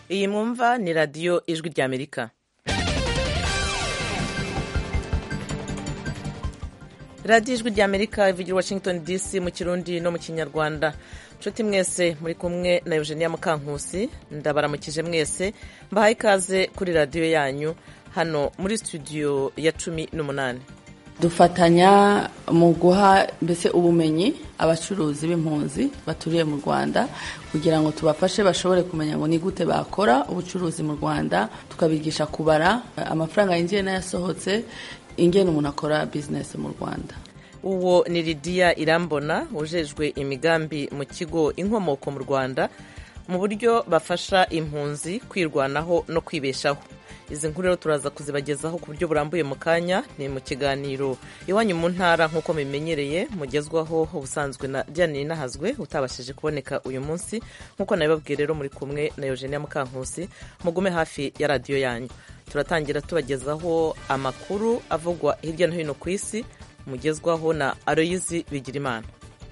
iyi mwumva ni radiyo ijwi ry'amerika radiyo ijwi ry'amerika ivugira washington dc mu kirundi no mu kinyarwanda nshuti mwese muri kumwe na eugenia mukankusi ndabaramukije mwese mbahaye ikaze kuri radiyo yanyu hano muri studio ya cumi n'umunani dufatanya mu guha mbese ubumenyi abacuruzi b'impunzi baturiye mu rwanda kugira ngo tubafashe bashobore kumenya ngo ni gute bakora ubucuruzi mu rwanda tukabigisha kubara amafaranga yinjiye n'ayasohotse ingene umuntu akora bizinesi mu rwanda uwo ni lidiya irambona ujejwe imigambi mu kigo inkomoko mu rwanda mu buryo bafasha impunzi kwirwanaho no kwibeshaho izi nkuru rero turaza kuzibagezaho ku buryo burambuye mu kanya ni mu kiganiro iwanyu mu ntara nk'uko mubimenyereye mugezwaho ubusanzwe na Diane Nahazwe utabashije kuboneka uyu munsi nk'uko nabibabwiye rero muri kumwe na Eugenia Mukankusi mugume hafi ya radiyo yanyu turatangira tubagezaho amakuru avugwa hirya no hino ku isi mugezwaho na Aloyizi Bigirimana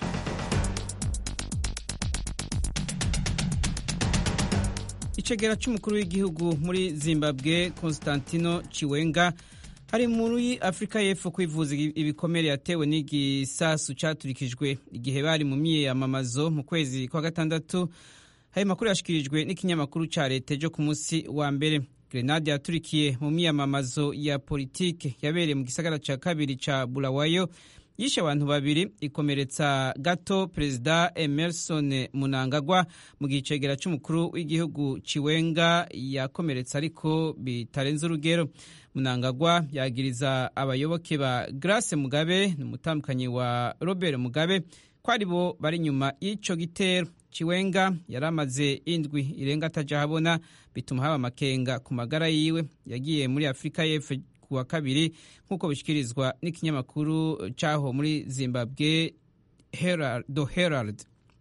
icegera cy'umukuru w'igihugu muri zimbabwe constantino chiwenga hari muri afurika y'epfo kwivuza ibikomere yatewe n'igisasu cyaturikijwe igihe bari mu myiyamamazo mu kwezi kwa gatandatu hari makuru yashyikirijwe n'ikinyamakuru cya leta ejo ku munsi wa mbere grenade yaturikiye mu myiyamamazo ya politike yabereye mu gisagara cya kabiri cya bulawayo yishe abantu babiri ikomeretsa gato perezida emerson munangagwa mu gihe icegera cy'umukuru w'igihugu ciwenga yakomeretse ariko bitarenze urugero munangagwa yagiriza abayoboke ba grace mugabe ni umutambukanyi wa robert mugabe ko ari bo bari inyuma y'icyo gitero ciwenga yari amaze indwi irenga ataja habona bituma haba amakenga ku magara yiwe yagiye muri afurika y'epfo wa kabiri nk'uko bishyikirizwa n'ikinyamakuru cyaho muri zimbabwe do herald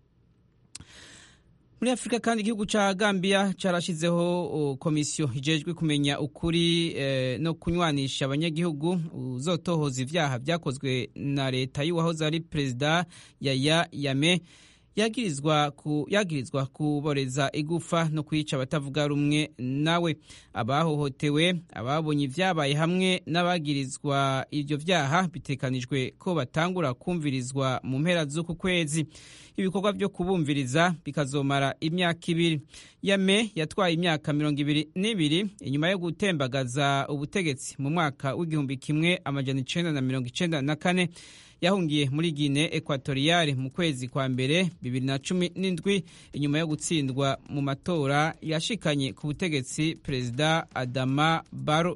muri afurika kandi igihugu cya gambia cyarashyizeho komisiyo ijejwe kumenya ukuri no kunywanisha abanyagihugu uzotohoza ibyaha byakozwe na leta y'uwahoze ari perezida yaya yame yagirizwa ku yagirizwa kuboreza igufa no kwica abatavuga rumwe nawe abahohotewe ababonye ibyabaye hamwe n'abagirizwa ibyo byaha bitekanijwe ko batangura kumvirizwa mu mpera z'uku kwezi ibikorwa byo kubumviriza bikazomara imyaka ibiri yame yatwaye imyaka mirongo ibiri n'ibiri inyuma yo gutembagaza ubutegetsi mu mwaka w'igihumbi kimwe amajana icenda na mirongo icenda na kane yahungiye muri Guinée Equatoriale mu kwezi kwa mbere bibiri na cumi n'indwi inyuma yo gutsindwa mu matora yashikanye ku butegetsi perezida Adama Barrow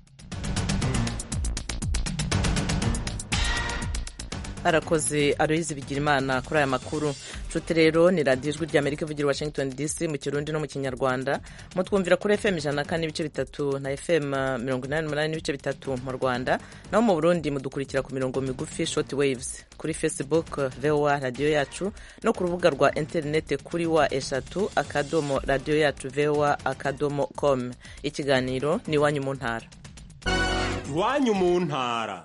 arakoze aroyizi bigira imana kuri aya makuru nshuti rero ni radiyo ijwi ry'amerika ivugira washington dc mu kirundi no mu kinyarwanda mutwumvira kuri fm ijana na kane n'ibice bitatu na fm mirongo inani n'umunani n'ibice bitatu mu rwanda naho mu burundi mudukurikira ku mirongo migufi short waves kuri facebook voa radiyo yacu no ku rubuga rwa interineti kuri wa eshatu akadomo radiyo yacu voa akadomo com ikiganiro ni iwanyu mu ntara iwanyu mu ntara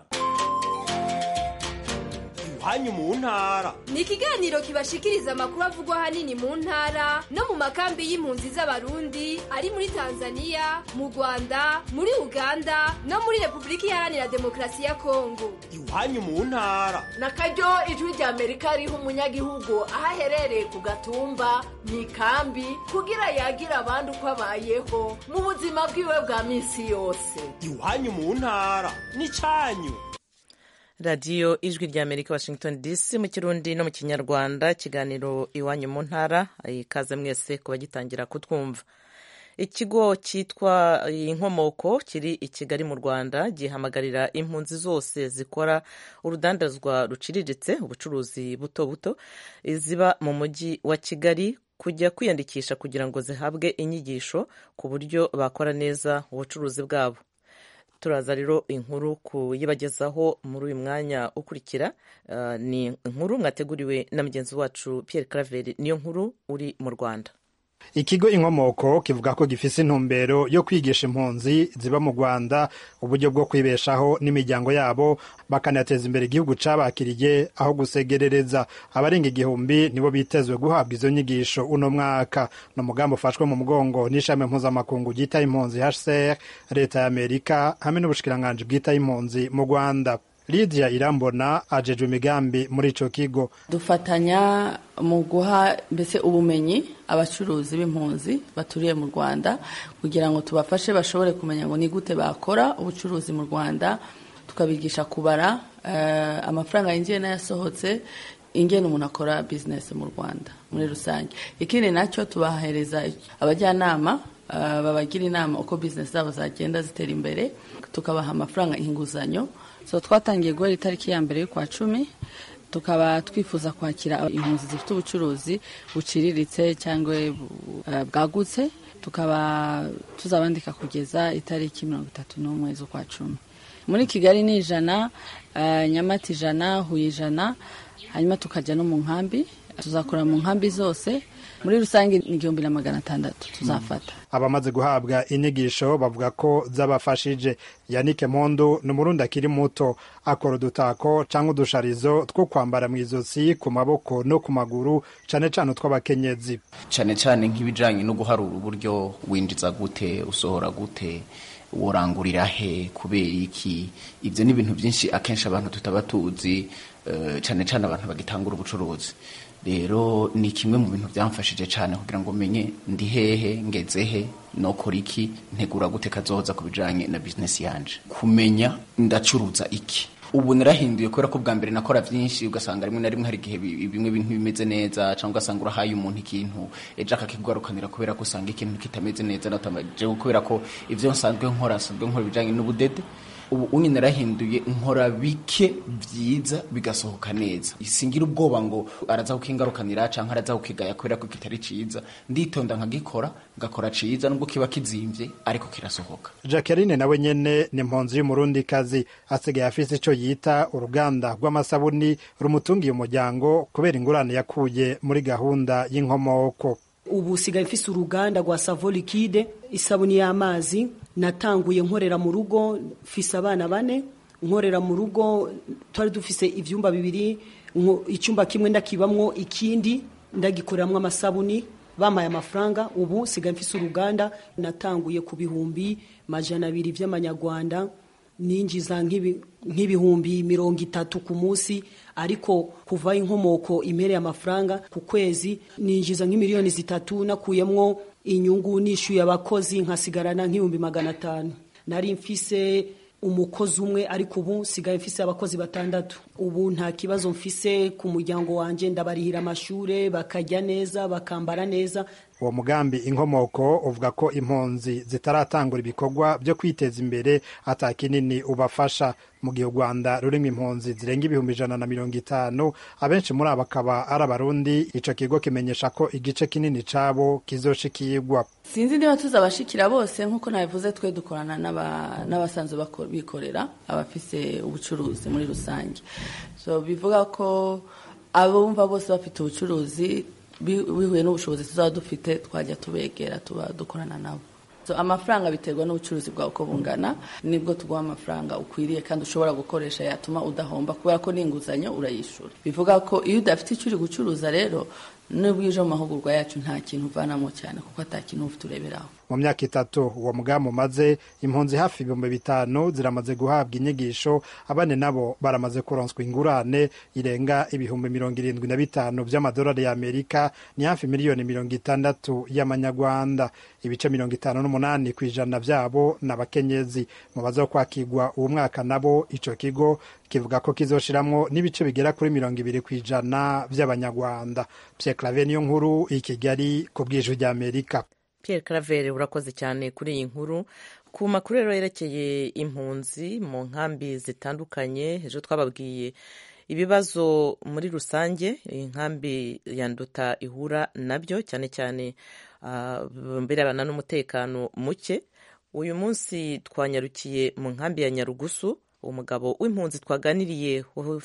iwanyu mu ntara ni ikiganiro kibashikiriza amakuru avugwa ahanini mu ntara no mu makambi y'impunzi z'abarundi ari muri tanzania mu rwanda muri uganda no muri repubulika iharanira demokarasi ya kongo iwanyu mu ntara na karyo ijwi rya amerika riha umunyagihugu aho aherereye ku gatumba mu ikambi kugira yagira abandi uko abayeho mu buzima bwiwe bwa minsi yose iwanyu mu ntara ni cyanyu radiyo ijwi rya amerika washington dc mu kirundi no mu kinyarwanda ikiganiro iwanyu mu ntara ikaze mwese kuba gitangira kutwumva ikigo cyitwa inkomoko kiri i kigali mu rwanda gihamagarira impunzi zose zikora urudandazwa ruciriritse ubucuruzi buto buto ziba mu mujyi wa kigali kujya kwiyandikisha kugira ngo zihabwe inyigisho ku buryo bakora neza ubucuruzi bwabo turaza rero inkuru kuyibagezaho muri uyu mwanya ukurikira ni inkuru mwateguriwe na mugenzi wacu Pierre Claver niyo nkuru uri mu Rwanda ikigo inkomoko kivuga ko gifise intumbero yo kwigisha impunzi ziba mu rwanda uburyo bwo kwibeshaho n'imiryango yabo bakanateza imbere igihugu cabakiriye aho gusegerereza abarenga igihumbi nibo bitezwe guhabwa izo nyigisho uno mwaka ni umugambi ufashwe mu mugongo n'ishami mpuzamakungu ryita impunzi hcr leta ya amerika hamwe n'ubushikiranganji bwita impunzi mu rwanda Lydia Irambona ajejwe imigambi muri ico kigo dufatanya mu guha mbese ubumenyi abacuruzi b'impunzi baturiye mu Rwanda kugira ngo tubafashe bashobore kumenya ngo ni gute bakora ubucuruzi mu Rwanda tukabigisha kubara uh, amafaranga yinjiye n'ayasohotse ingene umuntu akora business mu Rwanda muri rusange ikindi nacyo tubahereza abajyanama uh, babagira inama uko business zabo zagenda zitera imbere tukabaha amafaranga inguzanyo so twatangiye guhera itariki ya mbere y'ukwa cumi tukaba twifuza kwakira impunzi zifite ubucuruzi buciriritse cyangwa bwagutse tukaba tuzabandika kugeza itariki mirongo itatu n'umwe z'ukwa cumi muri kigali ni ijana nyamata ijana huye ijana hanyuma tukajya no mu nkambi tuzakora mu nkambi zose muri rusange ni igihumbi na magana atandatu tuzafata abamaze guhabwa inyigisho bavuga ko zabafashije yanike mpundu ni umurundi akiri muto akora udutako cyangwa udusharizo two kwambara mu izosi ku maboko no ku maguru cyane cyane utw'abakenyezi cyane cyane nk'ibijyanye no guharura uburyo winjiza gute usohora gute worangurira he kubera iki ibyo ni ibintu byinshi akenshi abantu tutaba tuzi cyane cyane abantu bagitangura ubucuruzi rero ni kimwe mu bintu byamfashije cyane kugira ngo menye ndi hehe ngeze he nokora iki ntegura gute kazoza ku bijyanye na bizinesi yanje kumenya ndacuruza iki ubu narahinduye kubera ko bwa mbere nakora byinshi ugasanga rimwe na rimwe hari igihe bimwe bintu bimeze neza cyangwa ugasanga urahaye umuntu ikintu ejo akakiguharukanira kubera ko usanga ikintu kitameze neza natamaje kubera ko ibyo nsanzwe nkora nsanzwe nkora ibijyanye n'ubudede ubu unye narahinduye nkora bike byiza bigasohoka neza singira ubwoba ngo araza kukingarukanira cyangwa araza kukigaya kubera ko kitari ciza nditonda nkagikora ngakora ciza nubwo kiba kizimvye ariko kirasohoka Jacqueline nawe nyene ni impunzi y'umurundi kazi asigaye afise ico yita uruganda rw'amasabuni rumutungiye umuryango kubera ingurane yakuye muri gahunda y'inkomoko ubu sigaye mfise uruganda rwa savo likide isabuni y'amazi natanguye nkorera mu rugo mfise abana bane nkorera mu rugo twari dufise ivyumba bibiri icyumba kimwe ndakibamwo ikindi ndagikoreramwo amasabuni bamaye amafaranga ubu sigaye mfise uruganda natanguye ku bihumbi majana abiri vy'amanyarwanda ninjiza nk'ibihumbi mirongo itatu ku munsi ariko kuva inkomoko impereye amafaranga ku kwezi ninjiza nk'imiliyoni zitatu nakuyemwo inyungu nishyuye abakozi nkasigarana nk'ibihumbi magana atanu nari mfise umukozi umwe ariko ubu sigaye mfise abakozi batandatu ubu nta kibazo mfise ku muryango wanjye ndabarihira amashure bakarya neza bakambara neza uwo mugambi inkomoko uvuga ko impunzi zitaratangura ibikorwa byo kwiteza imbere ata kinini ubafasha mu gihe u rwanda rurimo impunzi zirenga ibihumbi ijana na mirongo itanu abenshi muri abo akaba ari abarundi ico kigo kimenyesha ko igice kinini cabo kizoshikirwa sinzi niba tuzabashikira bose nk'uko nabivuze twe dukorana n'abasanzwe bikorera abafise ubucuruzi muri rusange so bivuga ko abumva bose bafite ubucuruzi bihuye n'ubushobozi tuzaba dufite twajya tubegera tuba dukorana nabo amafaranga biterwa n'ubucuruzi bwawe uko bungana nibwo tuguha amafaranga ukwiriye kandi ushobora gukoresha yatuma udahomba kubera ko n'inguzanyo urayishyura bivuga ko iyo udafite icyo uri gucuruza rero nubwo uje mu mahugurwa yacu nta kintu uvanamo cyane kuko ata kintu ufite ureberaho mu myaka itatu uwo mugambi umaze impunzi hafi ibihumbi bitanu ziramaze guhabwa inyigisho abane nabo baramaze kuronswa ingurane irenga ibihumbi mirongo irindwi na bitanu by'amadolari y'amerika ni hafi miliyoni mirongo itandatu y'amanyarwanda ibice mirongo itanu n'umunani ku ijana byabo ni abakenyezi mu baza kwakirwa uwo mwaka nabo ico kigo kivuga ko kizoshiramwo n'ibice bigera kuri mirongo ibiri ku ijana by'abanyarwanda Pierre Claver niyo nkuru i Kigali ku bw'ijwi ry'Amerika Pierre Claver urakoze cyane kuri iyi nkuru ku makuru rero yerekeye impunzi mu nkambi zitandukanye ejo twababwiye ibibazo muri rusange inkambi ya nduta ihura nabyo cyane cyane birebana n'umutekano muke uyu munsi twanyarukiye mu nkambi ya nyarugusu umugabo w'impunzi twaganiriye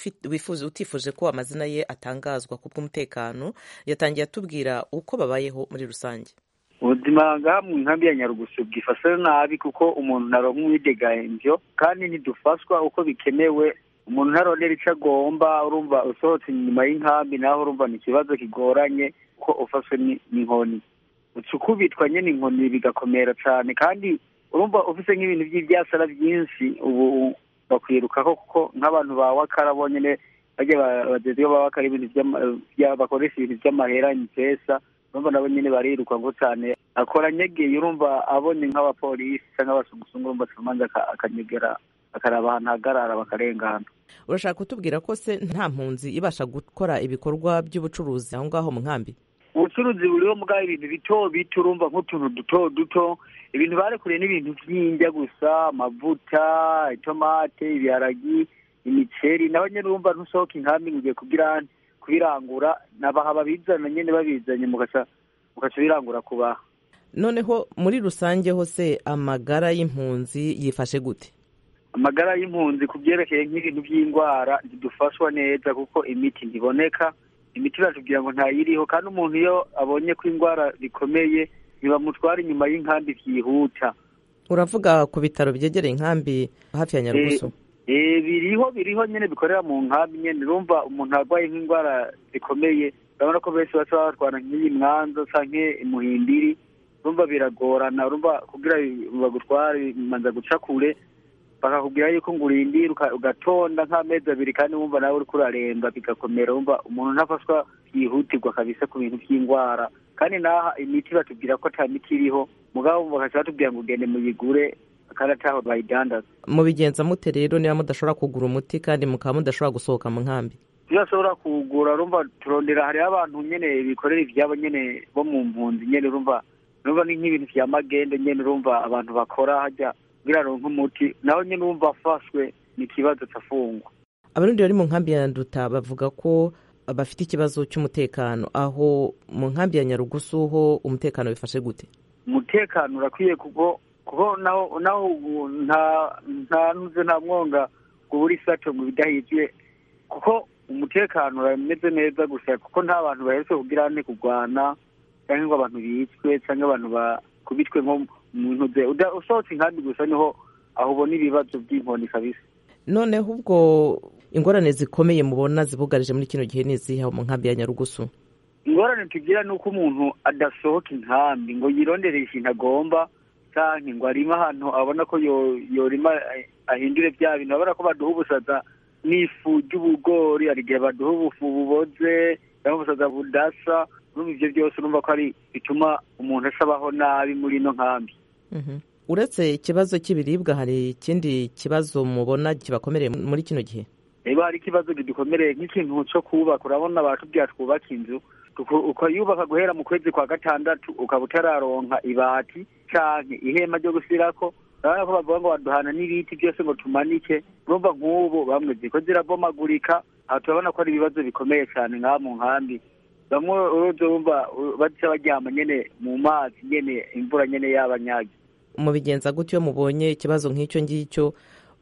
utifuje ko amazina ye atangazwa ku bw'umutekano yatangiye atubwira uko babayeho muri rusange ubuzima ngaha mu nkambi ya nyarugusu bwifashe nabi kuko umuntu ntaronka umwidegamvyo kandi ntidufashwa uko bikenewe umuntu ntarondera ico agomba urumva usohotse inyuma y'inkambi naho urumva ni ikibazo kigoranye ko ufashwe ni- n'inkoni uca ukubitwa nyene inkoni bigakomera cane kandi urumva ufise nk'ibintu vy'ivyasara vyinshi ubu bakwirukako kuko nk'abantu ba wakara bonyene barya ba- bajejwe ba wakara ibintu vy'ama- vya- bakoresha ibintu vy'amahera impesa urumva nabo nyene bariruka ngo cane akora nyegeye urumva abonye nk'abapolisi canke abasumusungu urumva acamanza akanyegera akaraba ahantu hagarara bakarengana urashaka kutubwira ko se nta mpunzi ibasha gukora ibikorwa by'ubucuruzi aho ngaho mu nkambi ubucuruzi buriho mugabo ibintu bito bito urumva nk'utuntu duto duto ibintu barekuriye n'ibintu vy'indya gusa amavuta itomate ibiharagi imiceri naho nyene urumva ntusohoka inkambi ngo ugiye kugira kubirangura nabaha babizana nyene babizanye mugaca mugaca birangura kubaha noneho muri rusange hose amagara y'impunzi yifashe gute amagara y'impunzi ku byerekeye nk'ibintu by'indwara ntidufashwa neza kuko imiti ntiboneka imiti batubwira ngo ntayiriho kandi umuntu iyo abonye ko indwara zikomeye ntibamutwara inyuma y'inkambi byihuta uravuga ku bitaro byegereye inkambi hafi ya nyarugusu Eh, biriho biriho nyene bikorera mu nkambi nyene urumva umuntu arwaye nk'indwara zikomeye urabona ko benshi baca batwara nk'iyi mwanza canke imuhimbiri urumva biragorana urumva kugira bagutware bimanza guca kure bakakubwira yuko ngo urindire uka- ugatonda nk'amezi abiri kandi wumva nawe uriko uraremba bigakomera wumva umuntu ntafashwa byihutirwa kabisa ku bintu by'indwara kandi naha imiti batubwira ko ata miti iriho mugabo bakaca batubwira ngo ugende muyigure kandi ataho bayidandaza mubigenza mute rero niba mudashobora kugura umuti kandi mukaba mudashobora gusohoka mu nkambi tudashobora kuwugura urumva turondera hariho abantu nyene bikorera ivyabo nyene bo mu mpunzi nyene urumva urumva ni nk'ibintu vya magende nyene urumva abantu bakora harya kugira aronke umuti naho nyene urumva afashwe ni ikibazo cafungwa abarundi bari mu nkambi ya nduta bavuga ko bafite ikibazo cy'umutekano aho mu nkambi ya nyarugusu ho umutekano bifashe gute umutekano urakwiye kuko kuko naho naho ubu nta nta nuze nta mwonga ngo ubure isato ngo bidahizwe kuko umutekano urameze neza gusa kuko nta bantu baherutse kugira ane kurwana cyangwa ngo abantu bicwe cyangwa abantu bakubitwe nko mu ntuze Uda- usohotse inkambi gusa niho aho ubona ibibazo by'inkoni kabisa noneho ubwo ingorane zikomeye mubona zibugarije muri kino gihe niziha mu nkambi ya nyarugusu ingorane tugira ni uko umuntu adasohoka inkambi ngo yirondere ikintu agomba canke ngo arime ahantu abona ko yo- yorima eh, ahindure bya bintu abona ko baduha ubusaza n'ifu ry'ubugori hari igihe baduha ubufu buboze cyangwa ubusaza budasa urumva ivyo byose urumva ko ari bituma umuntu asabaho nabi muri ino nkambi Mhm. uretse ikibazo cy'ibiribwa hari ikindi kibazo mubona kibakomereye muri kino gihe reba hari ikibazo kidukomereye nk'ikintu cyo kubaka urabona baratubwira twubaka inzu tuku- ukayubaka guhera mu kwezi kwa gatandatu ukaba utararonka ibati canke ihema ryo gusirako urabona ko bavuga ngo baduhana n'ibiti byose ngo tumanike urumva nk'ubu bamwe ziko zirabomagurika aha turabona ko ari ibibazo bikomeye cyane ngaha mu nkambi bamwe uruzi wumva uh, baca baryama nyene mu mazi nyene imvura nyene yabanyaga mubigenza gute iyo mubonye ikibazo nk'icyo ngicyo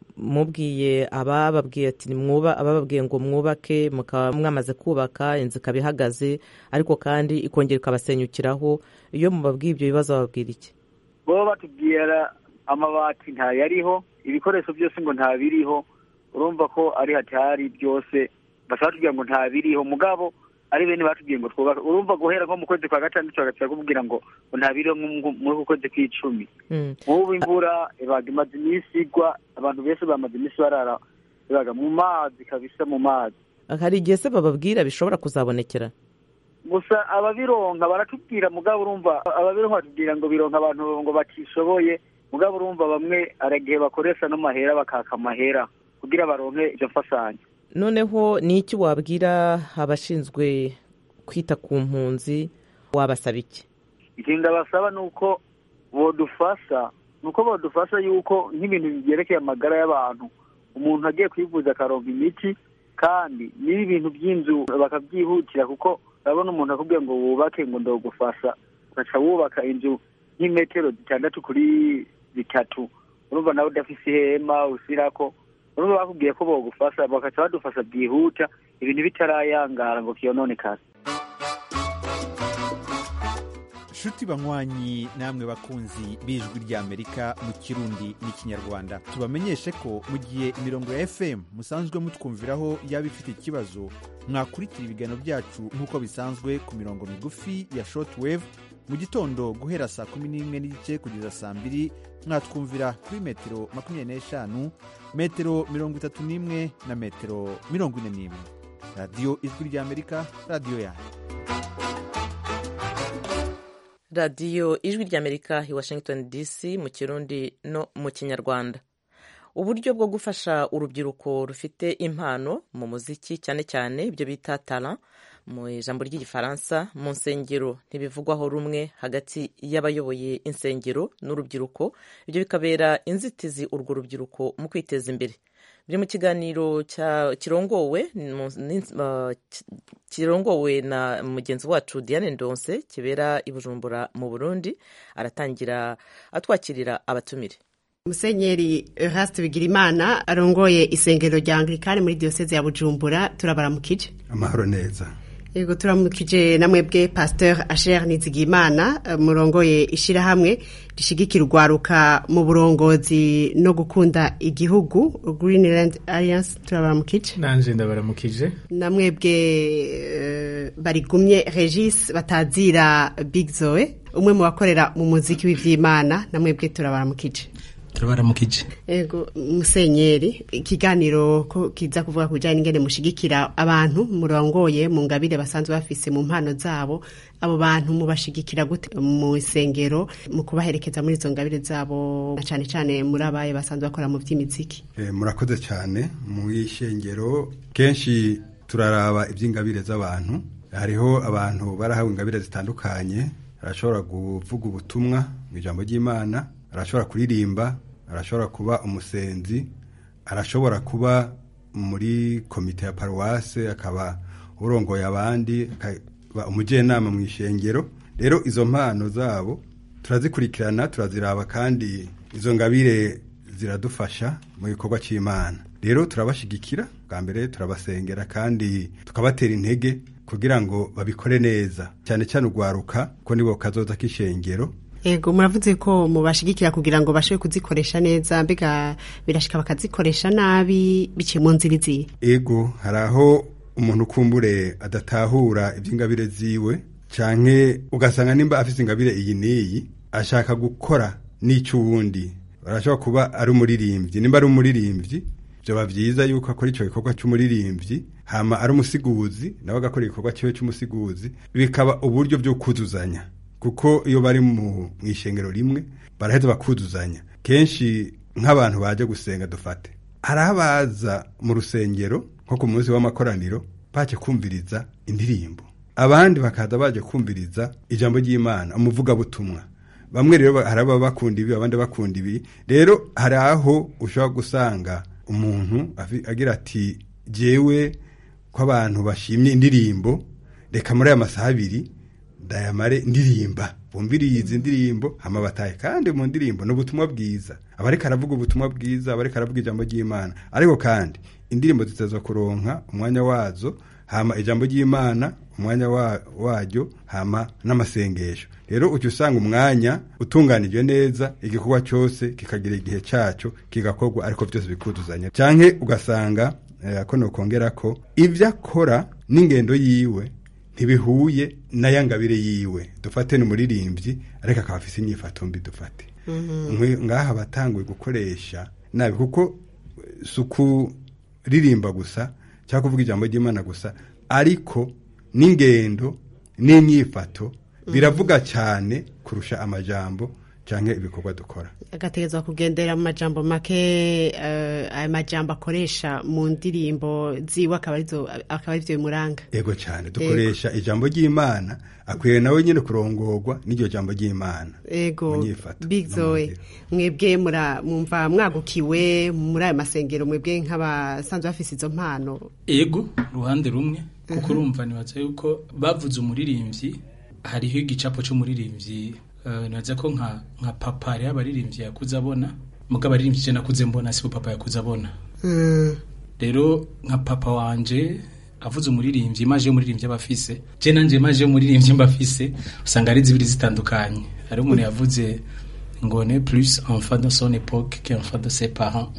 mubwiye abababwiye ati nimwuba abababwiye ngo mwubake mukaba mwamaze kubaka inzu ikaba ihagaze ariko kandi ikongera ikabasenyukiraho iyo mubabwiye ibyo bibazo bababwira iki bo batubwira amabati ntayariho ibikoresho byose ngo ntabiriho urumva ko ari hatari byose bashaka batubwira ngo ntabiriho mugabo ari bene batubwiye ngo twubake urumva guhera nko mu kwezi kwa gatandatu bagaca bakubwira ngo ngo ntabiriho nko muri uku kwezi kw'icumi Mm. nk'ubu imvura ibaga imaze iminsi igwa abantu benshi bamaze iminsi barara ibaga mu mazi kabisa mu mazi hari igihe se bababwira bishobora kuzabonekera gusa ababironka baratubwira mugabo urumva ababironka batubwira ngo bironka abantu ngo batishoboye mugabo urumva bamwe aragihe bakoresha n'amahera bakaka amahera kugira baronke izo mfashanyo noneho ni iki wabwira abashinzwe kwita ku mpunzi wabasaba iki ikintu ndabasaba ni uko bodufasha ni uko bodufasha yuko nk'ibintu byerekeye amagara y'abantu umuntu agiye kwivuza akaronka imiti kandi n'ibi bintu by'inzu bakabyihutira kuko urabona umuntu akubwiye ngo wubake ngo ndogufasha ugaca wubaka inzu nk'imetero zitandatu kuri zitatu urumva nawe udafise ihema usirako urumva bakubwiye ko bogufasha bagaca badufasha byihuta ibintu bitarayangara ngo kiyononekare nshuti banywanyi namwe bakunzi b'ijwi ry'amerika mu kirundi n'ikinyarwanda tubamenyeshe ko mu gihe imirongo ya fm musanzwe mutwumviraho yaba ifite ikibazo mwakurikira ibiganiro byacu nk'uko bisanzwe ku mirongo migufi ya shortwave mu gitondo guhera saa kumi n'imwe n'igice kugeza saa mbiri mwatwumvira kuri metero makumyabiri n'eshanu metero mirongo itatu n'imwe na metero mirongo ine n'imwe radiyo ijwi ry'amerika radiyo yanyu radiyo ijwi ry'amerika i washington dc mu kirundi no mu kinyarwanda uburyo bwo gufasha urubyiruko rufite impano mu muziki cyane cyane ibyo bita tara mu ijambo ry'igifaransa mu nsengero ntibivugwaho rumwe hagati y'abayoboye insengero n'urubyiruko ibyo bikabera inzitizi urwo rubyiruko mu kwiteza imbere biri mu kiganiro kirongowe kirongowe na mugenzi wacu diane ndonse kibera i bujumbura mu burundi aratangira atwakirira abatumire musenyeri Eraste bigirimana arongoye isengero rya anglikani muri diyoseze ya bujumbura turabaramukije amahoro neza yego turamukije na mwebwe pasteur asher nizigimana murongoye ishyirahamwe rishigikira urwaruka mu burongozi no gukunda igihugu greenland alliance turabaramukije nanje ndabaramukije na mwebwe uh, barigumye regis batazira big zoe umwe mu bakorera mu muziki w'ivyimana na mwebwe turabaramukije turabaramukije ego musenyeri ikiganiro ko kiza kuvuga ku bijyanye n'ingene mushigikira abantu murongoye mu ngabire basanzwe bafise mu mpano zabo abo bantu mubashigikira gute mu isengero mu kubaherekeza muri izo ngabire zabo cyane cyane muri abaye basanzwe bakora mu by'imiziki e, murakoze cyane mu ishengero kenshi turaraba iby'ingabire z'abantu hariho abantu barahawe ingabire zitandukanye arashobora kuvuga ubutumwa mu ijambo ry'imana arashobora kuririmba arashobora kuba umusenzi arashobora kuba muri komite ya paruwase akaba urongoye abandi akaba umujyanama mu ishengero rero izo mpano zabo turazikurikirana turaziraba kandi izo ngabire ziradufasha mu gikorwa cy'imana rero turabashigikira bwa mbere turabasengera kandi tukabatera intege kugira ngo babikore neza cyane cyane urwaruka ko nibo kazoza k'ishengero ego muravuze ko mubashigikira kugira ngo bashobore kuzikoresha neza mbega birashika bakazikoresha nabi biciye mu nzira iziye ego hari aho umuntu ukumbure adatahura iby'ingabire ziwe canke ugasanga nimba afite ingabire iyi n'iyi ashaka gukora n'icy'uwundi arashobora kuba ari umuririmbyi nimba ari umuririmbyi byaba byiza yuko akora icyo gikorwa cy'umuririmbyi hama ari umusiguzi nawe agakora igikorwa cyiwe cy'umusiguzi bikaba uburyo byo kuzuzanya kuko iyo bari mu ishengero rimwe baraheza bakuzuzanya kenshi nk'abantu baje gusenga dufate hari abaza mu rusengero nko ku munsi w'amakoraniro baje kumviriza indirimbo abandi bakaza baje kumviriza ijambo ry'imana umuvugabutumwa bamwe rero hari ababa bakunda ibi abandi bakunda ibi rero hari aho ushobora gusanga umuntu agira ati jyewe ko abantu bashimye indirimbo reka muri aya masaha abiri dayamare ndirimba bumviriye izi ndirimbo hama bataye kandi mu ndirimbo ni ubutumwa bwiza abareka aravuga ubutumwa bwiza abareka aravuga ijambo ry'imana ariko kandi indirimbo ziteza kuronka umwanya wazo hama ijambo ry'imana umwanya waryo hama n'amasengesho rero ujya usanga umwanya utunganijwe neza igikorwa cyose kikagira igihe cyacyo kigakorwa ariko byose bikuzuzanya cyangwa ugasanga ko nokongera ko ibyo akora n'ingendo yiwe ntibihuye n'aya ngabire yiwe dufate ni umuririmbyi ariko akaba afite inyifato mbi dufate ngaha batanguye gukoresha nabi kuko si ukuririmba gusa cyangwa kuvuga ijambo ry'imana gusa ariko n'ingendo n'inyifato biravuga cyane kurusha amajambo cyangwa ibikorwa dukora agategerezwa kugendera mu majambo make ayo majambo akoresha mu ndirimbo ziwe akaba ari byo bimuranga yego cyane dukoresha ijambo ry'imana akwiye nawe nyine kurongorwa n'iryo jambo ry'imana yego big zoe mwebwe mwumva mwagukiwe muri ayo masengero mwebwe nk'abasanzwe bafite izo mpano yego uruhande rumwe kuko urumva nibaza yuko bavuze umuririmbyi hariho igicapo cy'umuririmbyi ntibaza ko nka nka papa rero abaririmbyi yakuze abona muga abaririmbyi ije nakuze mbona si papa yakuze abona rero nka papa wanje avuze umuririmbyi imaje y'umuririmbyi aba afise je nanje imaje y'umuririmbyi mba afise usanga ari zibiri zitandukanye hari umuntu yavuze ngo ne plus enfant de son époque qu'enfant de ses parents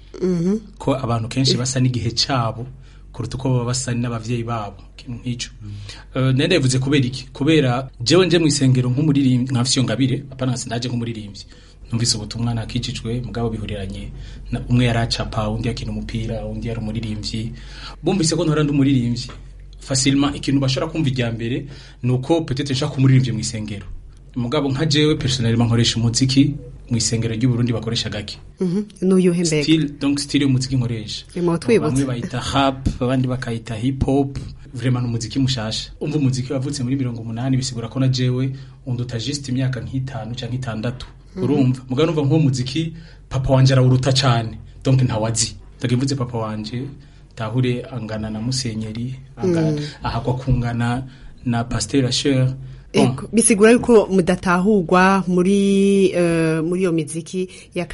ko abantu kenshi basa n'igihe cyabo kuruta uko baba basa n'abavyeyi babo ikintu nk'ico uh, nenda yavuze kubera iki kubera jewe nje mu isengero nk'umuririmbyi nkafise iyo ngabire apana sindaje nk'umuririmbyi numvise ubutumwa nakijijwe mugabo bihuriranye na umwe yaracapa undi yakina umupira undi yari umuririmbyi bumvise ko ntora ndi umuririmbyi facilement ikintu bashobora kumva ijya mbere nuko peut-être nshaka kumuririmbyi mu isengero mugabo nka jewe personnellement nkoresha umuziki mu isengero ry'u Burundi bakoresha gake n'uyuhe mbega still donc still umuziki nkoresha Rimwo twibutse. bamwe bayita rap abandi bakayita hip hop vraiment ni umuziki mushasha umva umuziki wavutse muri mirongo umunani bisigura ko na jewe unduta just imyaka nk'itanu canke itandatu Mhm. urumva mugabo numva nk'uwo muziki papa wanje arawuruta cane donc ntawazi ndakivuze papa wanje tahure angana na musenyeri angana Mm. ahakwa kungana na pasteur Asher Ego, bisigura yuko mudatahurwa muri eh, muri iyo miziki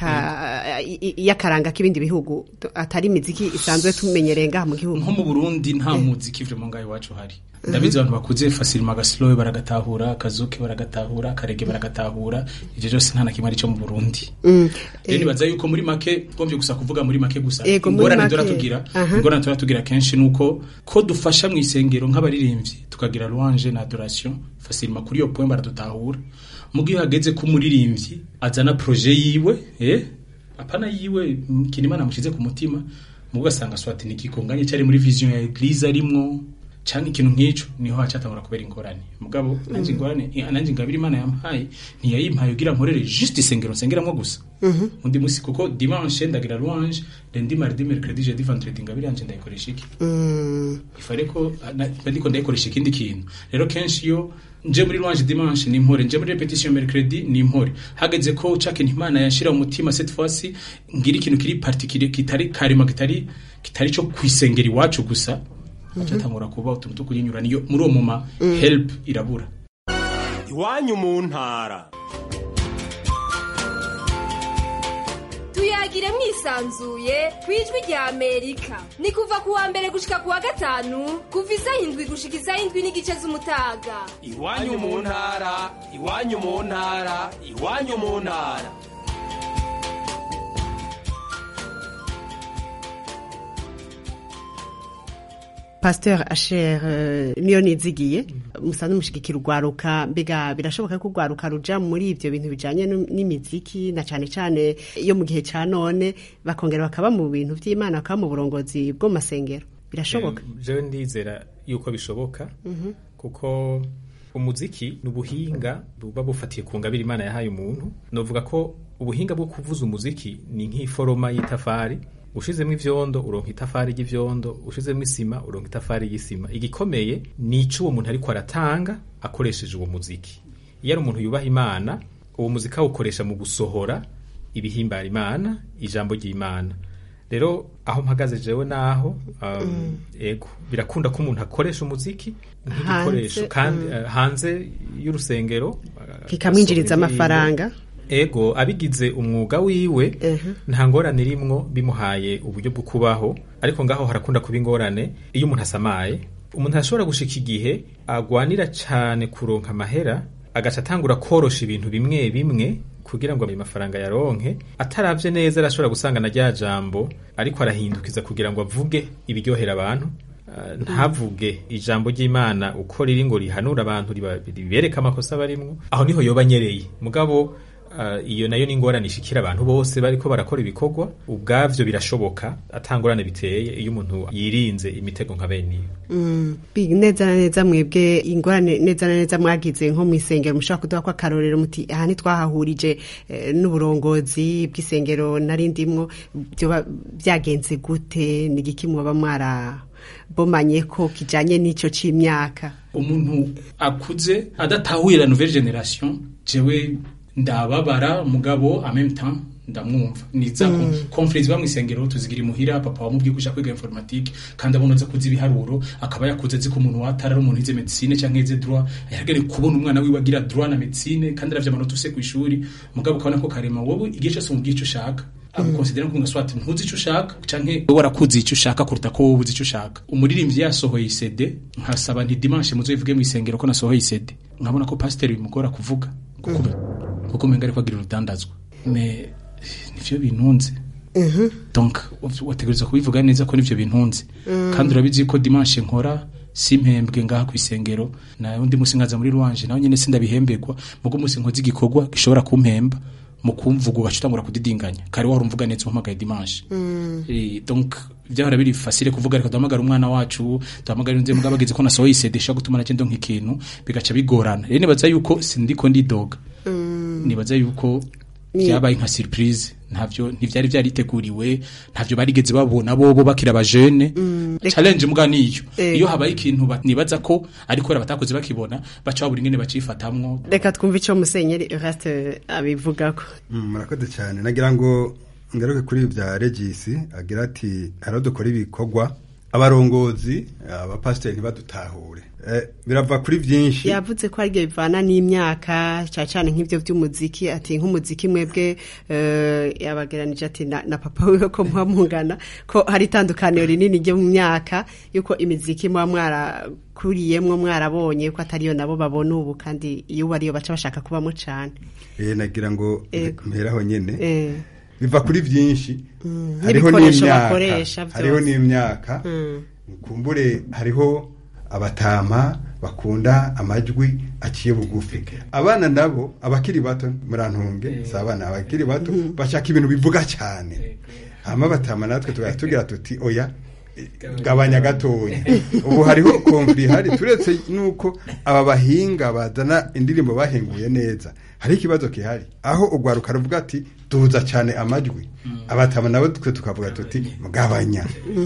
yaka- i- i- y'akaranga k'ibindi bihugu atari imiziki isanzwe tumenyereye ngaha mu gihugu nko mu Burundi nta muziki vraiment ngaho iwacu hari ndabizi abantu bakuze facilement agaslow baragatahura akazuke baragatahura akarege baragatahura ivyo byose nta na kimwe ari cyo mu Burundi Mm. rero nibaza yuko muri make twomvye gusa kuvuga muri make gusa Ego, muri ingorane make. turatugira Aha. ingorane turatugira kenshi nuko ko dufasha mu isengero nk'abaririmbyi tukagira louange na adoration facilement kuri iyo point baradutahura mu gihe hageze ko umuririmbyi azana projet yiwe eh apana yiwe mm, kintu imana mushize ku mutima mu ugasanga swati ni kikonganye cyari muri vision ya eglise arimwo canke ikintu nk'ico niho hacatangura kubera ingorane mugabo nanje Mm. ingorane nanje ingabire imana yampaye ntiyayimpaye ugira nkorere juste isengero nsengeramwo gusa Mhm. undi musi kuko dimanche ndagira louange lundi mardi mercredi jeudi vendredi ingabire yanje ndayikoresha iki Mm. ifare ko na- ndiko ndayikoresha ikindi kintu rero kenshi iyo nje muri louange dimanche ni impore nje muri repetition mercredi ni impore hageze ko ca kintu imana yashira mu mutima cette fois ci ngira ikintu kiri particulier kitari karima kitari kitari cyo kwisengera iwacu gusa acatangura kuba utuntu two kunyinyura niyo muri uwo muma Mm. help irabura iwanyu mu ntara tuyagire mwisanzuye ku ijwi rya amerika ni kuva ku wa mbere gushika ku wa gatanu kuva isaha indwi gushika isaha indwi n'igice z'umutaga iwanyu mu ntara iwanyu mu ntara iwanyu mu ntara Pasteur Asher eh, niyo nizigiye musanzwe mushigikira urwaruka mbega birashoboka ko urwaruka ruja muri ivyo bintu bijanye nu- n'imiziki na cane cane iyo mu gihe ca none bakongera bakaba mu bintu vy'Imana bakaba mu burongozi bwo mu masengero birashoboka Eh, jewe ndizera yuko bishoboka Mhm. kuko umuziki ni ubuhinga buba bufatiye ku ngabire imana yahaye umuntu novuga ko ubuhinga bwo kuvuza umuziki ni nk'iforoma y'itafari ushizemo ivyondo uronka itafari ry'ivyondo ushizemo isima uronka itafari y'isima igikomeye ni ico uwo muntu ariko aratanga akoresheje uwo muziki iyo ari umuntu yubaha imana uwo muziki awukoresha mu gusohora ibihimbara imana ijambo ry'imana rero aho mpagaze jewe naho um, ego birakunda ko umuntu akoresha umuziki nk'igikoresho Hanze, kandi mm. eh, hanze y'urusengero uh, kikamwinjiriza agasohora indirimbo. amafaranga ego abigize umwuga wiwe nta ngorane irimwo bimuhaye uburyo bwo kubaho ariko ngaho harakunda kuba ingorane iyo umuntu asamaye umuntu ashobora gushika igihe agwanira cane kuronka amahera agaca atangura korosha ibintu bimwe bimwe kugira ngo ayo mafaranga yaronke ataravye neza arashobora gusanga na rya jambo ariko arahindukiza kugira ngo avuge ibiryohera abantu Uh, ntavuge ijambo ry'imana uko riri ngo rihanura abantu riba- ribereka amakosa barimwo aho niho yoba anyereye mugabo uh, iyo nayo ni ingorane ishikira abantu bose bariko barakora ibikorwa ubwavyo birashoboka atangorane biteye iyo umuntu yirinze imitego nka bene iyo Mm, bi- neza na neza mwebwe ingorane neza na neza mwagize nko mu isengero mushobora kuduha ko akarorero muti aha ntitwahahurije eh, n'uburongozi bw'isengero nari ndimwo byoba byagenze gute ni igiki muba mwarabomanye ko kijanye n'ico c'imyaka umuntu akuze adatahuye la nouvelle generation jewe ndababara mugabo en même temps ndamwumva niza Mm. mm. conference bamwe isengero tuzigira imuhira papa wamubwiye kuja kwiga informatique kandi abona aza kuzi ibiharuro akaba yakuze azi ko umuntu watara ari umuntu yize medicine canke yize droit yagere kubona umwana wiwe agira droit na medicine kandi aravye amanota use kw'ishuri mugabo ukabona ko karema wowe igihe cyose umubwiye ico ushaka agukonsidera nkuko ngaswati ntuzi icyo ushaka canke wowe warakuzi icyo ushaka kuruta ko wowe uzi icyo ushaka umuririmbyi yasohoye CD nkasaba nti dimanche muzoyivuge mu isengero ko nasohoye CD nkabona ko pasiteri bimugora kuvuga kuko kuko umenga ariko agira urudandazwa me nivyo bintunze donc wategereza kubivuga neza ko nivyo bintunze Mm. kandi urabizi ko dimanche nkora simpembwe ngaha ku isengero na undi musi nkaza muri rwanje nawe nyene sindabihembegwa mugo musi nkoze igikorwa gishobora kumpemba mu kumvuga ugaca utangura kudidinganya kare wahora umvuga neza umpamagaye dimanche Eh, donc byahora biri facile kuvuga reka duhamagara umwana wacu duhamagara nze mugabo agize ko nasohoye CD ishaka gutuma nagenda nk'ikintu bigaca bigorana rero nibaza yuko sindiko ndidoga nibaza yuko Ni- byabaye nka surprise ntavyo ntivyari byariteguriwe ntavyo barigeze babona bobo bakira abajene Reka- challenge muga niyo Eh. iyo habaye ikintu ba- nibaza ko ariko kubera batakoze bakibona baca babura ingene bacifatamwo reka twumve icyo musenyeri Eraste abivugako Mm, murakoze cyane nagira ngo ngaruke kuri ibi bya regisi agira ati hari aho dukora ibikorwa abarongozi abapasiteri ntibadutahure Eh, birava kuri byinshi yavuze ko aribyo bivana n'imyaka cyane cyane nk'ibyo by'umuziki ati nk'umuziki mwebwe eh, yabageranije ati na, na papa wiwe ko muba mungana ko hari itandukaniro rinini ryo mu myaka yuko imiziki muba mwarakuriyemwo mwarabonye ko atariyo nabo babona ubu kandi iyo ubu ariyo baca bashaka kubamo cyane Eh, nagira ngo Ego. mperaho nyene Eh. biva kuri byinshi Mm, hariho n'ibikoresho n'imyaka bakoresha byose. hariho n'imyaka Mm. kumbure hariho abatama bakunda amajwi aciye bugufi abana nabo abakiri bato murantunge si abana abakiri bato bashaka ibintu bivuga cyane hama batama natwe tugahita tugira tuti oya eh, gabanya gatoya ubu hariho konfuri ihari turetse nuko aba bahinga bazana indirimbo bahinguye neza hari ikibazo gihari aho urwaruka ruvuga ati duza cyane amajwi abatama nabo twe tukavuga tuti mugabanya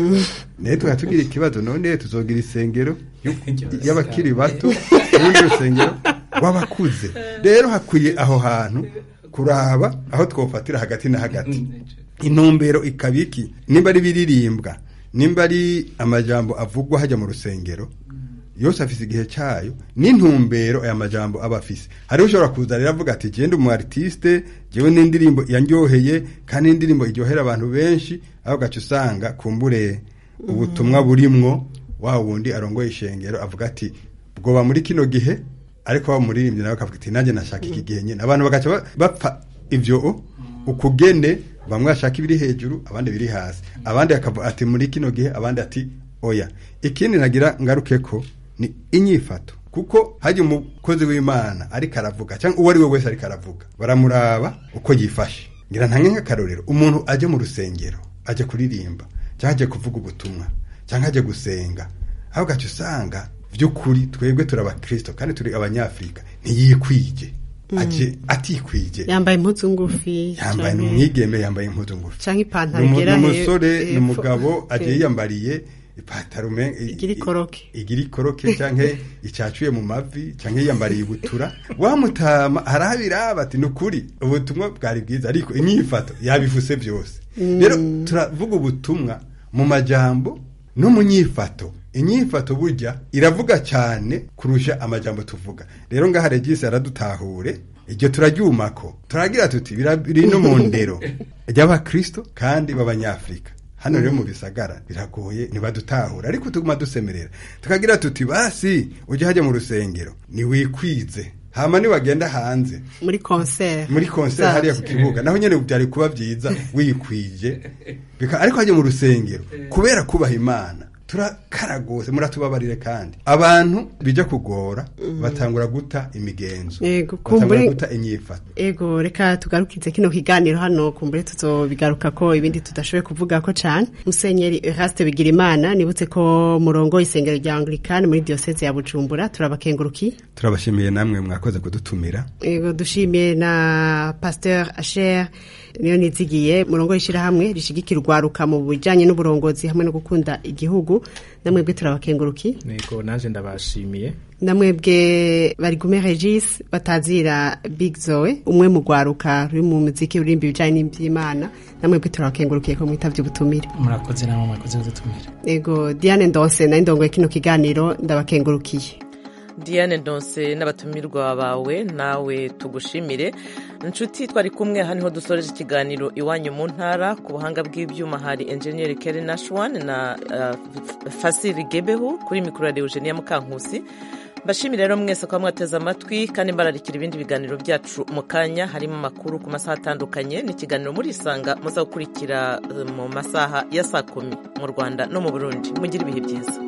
naye tukaba tugira ikibazo none tuzogira isengero y'u- y'abakiri bato urundi rusengero rw'abakuze rero hakwiye aho hantu kuraba aho twofatira hagati na hagati intumbero ikaba iki nimba ari biririmbwa nimba ari amajambo avugwa hajya mu rusengero yose afise igihe cyayo n'intumbero aya majambo aba afise hariho ushobora kuza rero avuga ati genda umu artiste jewe n'indirimbo yanryoheye kandi n'indirimbo iryohera abantu benshi aho gaca usanga kumbure ubutumwa burimwo wa wundi arongoye ishengero avuga ati bwoba muri kino gihe ariko wa muririmbyi nawe akavuga ati nanjye nashaka iki gihe nyine abantu bagaca ba- bapfa ivyo ukugene bamwe bashaka ibiri hejuru abandi biri hasi abandi akavuga ati muri kino gihe abandi ati oya ikindi nagira ngaruke ko ni inyifato kuko hajya umukozi w'imana ariko aravuga cyangwa uwo ari we wese ariko aravuga baramuraba uko yifashe ngira ntange nk'akarorero umuntu ajya mu rusengero ajya kuririmba cyangwa ajya kuvuga ubutumwa cyangwa ajya gusenga aho gace usanga by'ukuri twebwe turi abakristo kandi turi abanyafurika ntiyikwije aje atikwije yambaye impuzu ngufi yambaye canke- umwigeme yambaye impuzu ngufi canke ipantaro Ni umu- igera ni he- umusore ni hepfo. umugabo agiye Eh. yiyambariye ipantaro ume- i- igira ikoroke igira ikoroke canke icacuye mu mavi canke yiyambariye ibutura wamutama harabiraba ati nukuri ubutumwa bwari bwiza ariko inyifato yabifuse byose Mm. rero turavuga ubutumwa mu majambo no mu nyifato inyifato burya iravuga cyane kurusha amajambo tuvuga rero ngaha regisi aradutahure iryo turaryumako turagira tuti bira- biri no mu ndero ry'abakristo kandi b'abanyafrika hano rero mu bisagara biragoye ntibadutahura ariko tuguma dusemerera tukagira tuti basi ujye hajya mu rusengero niwikwize hama niwagenda hanze muri concert muri concert hariya ku kibuga naho nyene byari kuba byiza wikwije Bika- ariko hajya mu rusengero kubera kubaha imana turakara gose muratubabarire kandi abantu bija kugora batangura guta imigenzo Yego, batangura kumbure- guta inyifato ego reka tugarukize kino kiganiro hano kumbure tuzobigaruka ko ibindi tudashoboye kuvuga ko cane musenyeri Eraste Bigirimana nibutse ko murongo isengero rya Anglikani muri diocese ya Bujumbura turabakengurukiye turabashimiye namwe mwakoze kudutumira ego dushimiye na Pasteur Asher niyo nizigiye murongo ishirahamwe rishigikira urwaruka mu bijanye n'uburongozi hamwe no gukunda igihugu namwebwe turabakengurukiye nego naje ndabashimiye namwebwe bari gume regis batazira big zoe umwe mu rwaruka ruri mu muziki urimba ibijyanye n'iby'imana namwebwe turabakengurukiye ko mwitavye ubutumire murakoze namwe mwakoze kudutumira ego diane ndonse nayo ndongoye kino kiganiro ndabakengurukiye diane ndonse n'abatumirwa bawe nawe tugushimire inshuti twari kumwe aha niho dusoreje ikiganiro iwanyu mu ntara ku buhanga bw'ibyuma hari enjeniyeri keri nashwan na uh, fasiri gebehu kuri mikoro ya eugenia mukankusi mbashimire rero mwese kuba mwateze amatwi kandi mbararikira ibindi biganiro byacu mu kanya harimo amakuru ku masaha atandukanye n'ikiganiro muri isanga muza gukurikira mu masaha ya saa kumi mu rwanda no mu burundi mugire ibihe byiza